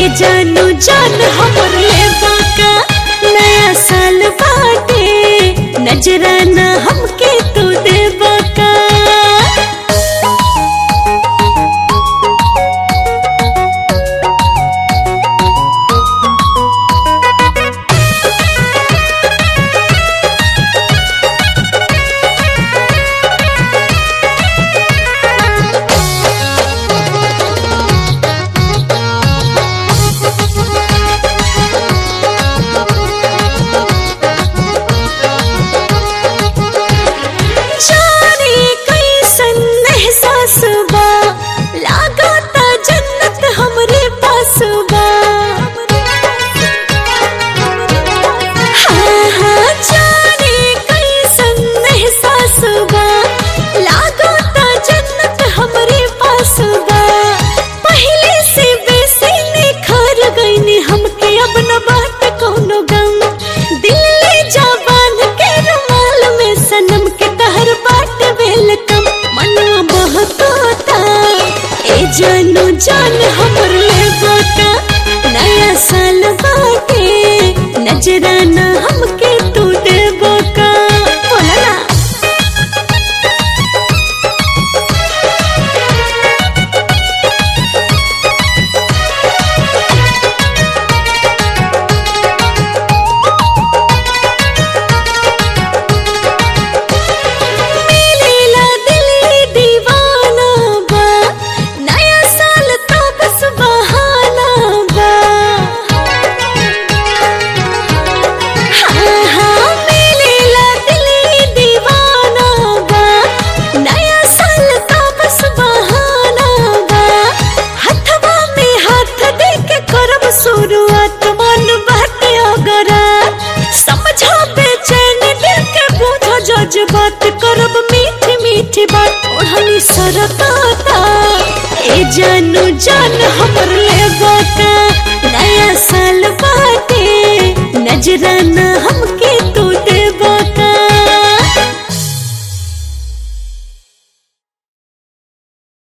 जानू जान हमर लेबा का नया साल बाटे नजराना हमके तू देबा का जाने कैसन एहसास बा लागता जन्नत हमरे पास बा हाँ हाँ जाने कैसन एहसास बा लागता जन्नत हमरे पास बा पहले से बेसी निखर गईनी हमके अब न बात कौनो गम दिल ले जा बांध के रुमाल में सनम के तहर बाट वेलकम मनवा बहकता ए जानू जान हमर लेबा का नया साल बाटे नजराना हमके तू देबा का बोला ना मिलेला दिली दीवाना बा नया साल तो बस बहाना बा हाँ हाँ मिलेला दिली दीवाना बा नया साल तो बस बहाना बा हथवा में हाथ दे के करब शुरुआत मन बाटे अगरा समझो बेचैन दिल के बूझो जज्बात करब मीठी मीठी बात ओढ़नी सरकाता ए जानू जान हमर लेबा का